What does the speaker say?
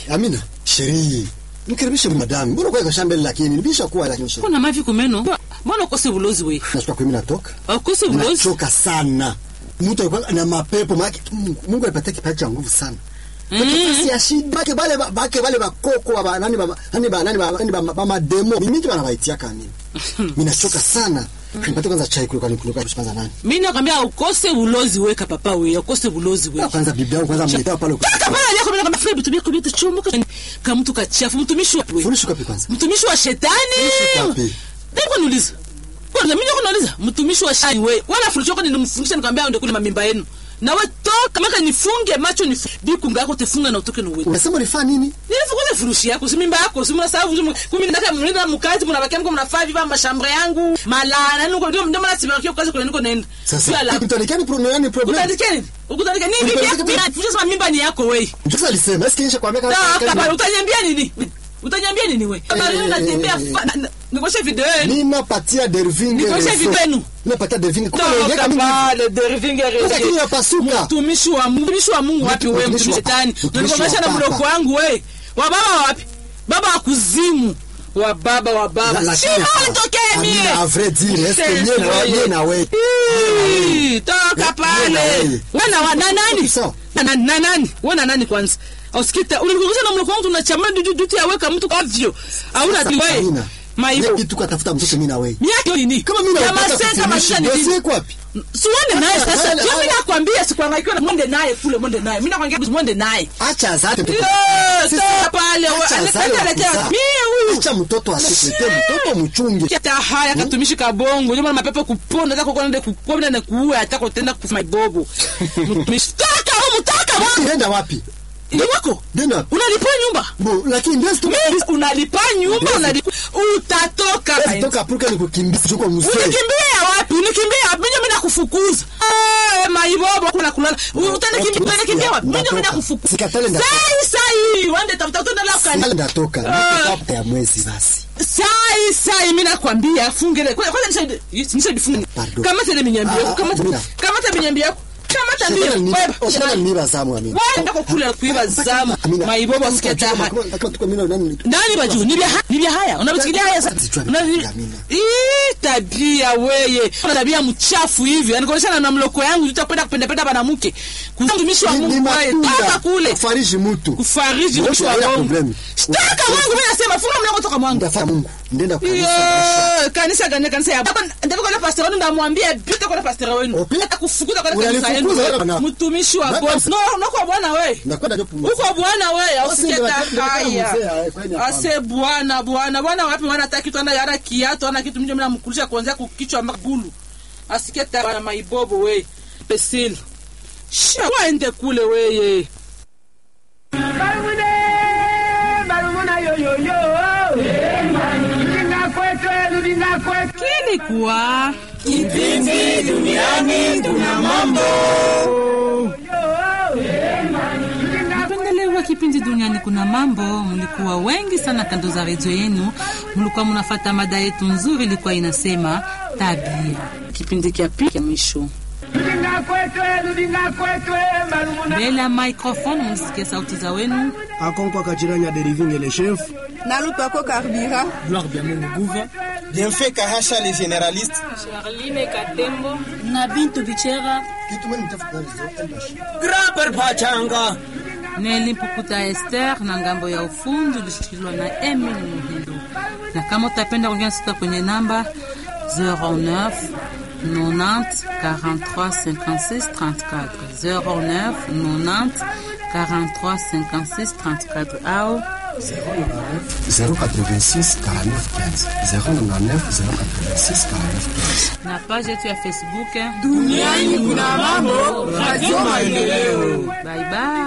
Amina, sherii nikaribishe madami. Mbona kwa kashambele lakini nibisha kuwa lakini sherii. kuna mavi kumeno mbona ukose bulozi we Nashika kwa mimi natoka. ukose bulozi Nachoka sana. Mtu alikuwa na mapepo maki Mungu, Mungu alipatia kipaji cha nguvu sana. Si ya shida bake bale bake bale bakoko ba nani ba nani ba nani ba nani ba ba mademo. Mimi ndio wanawaitia kanini. Mimi nachoka sana. Nipate kwanza chai kule kwa nikuloka kwanza nani. mi nakwambia ukose bulozi weka papa we ukose bulozi we Kwanza bibi yangu kwanza mletea pale. kapana yako mimi nakwambia vitu vyako vyote chomoka kama mtu kachafu mtumishi wa we Funisho kapi kwanza. mtumishi wa shetani Funisho kapi. Ndipo niuliza. Kwanza mimi niko nauliza mtumishi wa shani we. Wala fundisho yako nilimfundisha nikamwambia ndio kule mamimba yenu. Na we toka maka nifunge macho ni biku ngako tefunga na utoke na wewe. Unasema ulifanya nini? Nilifukuza furushi yako si mimba yako si mnasafu kumi ndaka mlinda mkati mnabakia mko mnafaa viva mashambre yangu. Malana niko ndio ndio mna tibarikio kazi kule niko naenda. Sasa mtanikani problem ni problem. Utandike nini? Ukutandike nini? Bibi yako mimi sema mimba ni yako wewe. Sasa alisema, eske nisha kuambia Da kama kama utanyambia nini? Utanyambia nini wewe? Kama leo natembea nikoshe video yenu. ninapatia dervinge Nikoshe reso. vipenu. ninapatia dervinge Kumbe Toka unaongea mimi- pale dervinge Sasa reje. kini yapasuka Mtumishi wa Mungu, mtumishi wa Mungu wapi wewe Mtumishi mtumishi wa- shetani? mtumishi Unanikomesha wa na Papa. mloko wangu wewe. Wa baba wapi? Baba wa kuzimu. Wa baba wa baba. La- Si lakini- wewe unitokee Amina, mie. à vrai dire, est-ce que Sasa mie na wewe- wewe. mie na wewe Ii, Toka Mie na pale. wewe. Wewe na wa- na nani? Sawa. Na na- na nani? Wewe na nani kwanza? Usikita, ulinikosha na mloko wangu tunachama dudu dudu ya weka mtu ovyo. Hauna Sasa, diwe. Amina, Maibo. mie kitu katafuta mtoto mimi na wewe Miaka nini? kama mimi Ya napata maseka kufundisha maisha ni nini? dossier kwapi siwende naye sasa Hapana, sio mimi hapana. nakwambia sikuangaikiwa na mwende naye kule mwende naye mimi nakwambia mwende naye acha zate mtoto Eh, Sisi- toa pale, we- acha aleta- zale wa aleta- kuzaa. mie huyu. acha mtoto asikuletee mtoto mchunge kita haya katumishi kabongo ndio maana mapepo kuponda hata kokona ndio kuponda na kuua hata kutenda kufa ibobo mtumishi toka au mtoka wangu nenda wapi ni wako nenda wapi unalipa nyumba bo lakini ndio sito mimi unalipa nyumba unalipa utatoka toka puruka nikukimbiza chuko mzee unikimbia wapi unikimbia wapi mimi mimi nakufukuza eh maibobo kuna kulala utanikimbia utanikimbia wapi mimi mimi Ndatoka. nakufukuza Sikatale ndatoka. sai sai wende tafuta utaenda la Sasa ukani ndatoka Ndatoka ya mwezi basi sai sai mimi nakwambia fungele kwanza kwanza nisaidie nisaidie funge Pardon. kama tele minyambia Ah, yako kama ah, Amina. kama tele minyambia yako kama Shetani tabia ni- wewe oh, shetani ni bazamu amina wenda kukula kuiba zamu Amina. maibobo asiketa Kama- haya kama- kama tuko mimi na nani nani baju ni vya ha- ni vya haya unavisikilia haya sasa Zichwa Una- ni Amina. Ii, tabia weye Una tabia mchafu hivi anakuonyesha na mloko yangu tutapenda kupenda penda banamuke kutumishi wa Ni- ni Mungu wewe toka matunda kule kufariji mtu kufariji Wote mtu wa haina Mungu problem. toka mwangu mimi nasema funga mlango toka mwangu ndafanya Mungu ndenda kanisa maisha. Iyo, kanisa gani kanisa ya baba ndivyo kwa pastor wenu ndamwambia pita kwa pastor wenu Opi? hata kufukuza kwa kanisa Unanifukuza wewe yenu bwana. mtumishi wa Baba- boss no no kwa bwana wewe Nakwenda ndio pumzika. uko bwana wewe Basi ndio ausiketa nataka- nataka mzee, haya haya, kwani hapana. ase bwana bwana bwana wapi mwana hata kitu ana yara kiatu ana kitu mimi namkulisha kuanzia kukichwa mpaka gulu asiketa bwana maibobo wewe pesili sha waende kule weye Barumune, barumuna yo yo yo. Rudinga kwetu, rudinga kwetu. kilikuwa Kipindi duniani tuna mambo. Mpendelewa kipindi duniani kuna mambo, mlikuwa wengi sana kando za redio yenu, mlikuwa mnafata mada yetu nzuri, ilikuwa inasema tabia. kipindi kia pili ya mwisho Rudinga kwetu, rudinga kwetu, barumuna. Mbele ya microphone msikie sauti za wenu. akonkwa kachiranya deriving le chef nalupako karibira Bienfait Kahasha les généralistes. na Bintu Bichera Kitu mimi nitafuta hizo. Grapper Pachanga. Neli Mpukuta Esther na ngambo ya ufundi ulishikiliwa na Emil Muhindo. Na kama utapenda kuongea sita kwenye namba 09 90 43 56 34 09 90 43 56 34 au 086 49 15 099 086 49 na page yetu ya Facebook Duniani kuna mambo. Radio Maendeleo. Bye bye.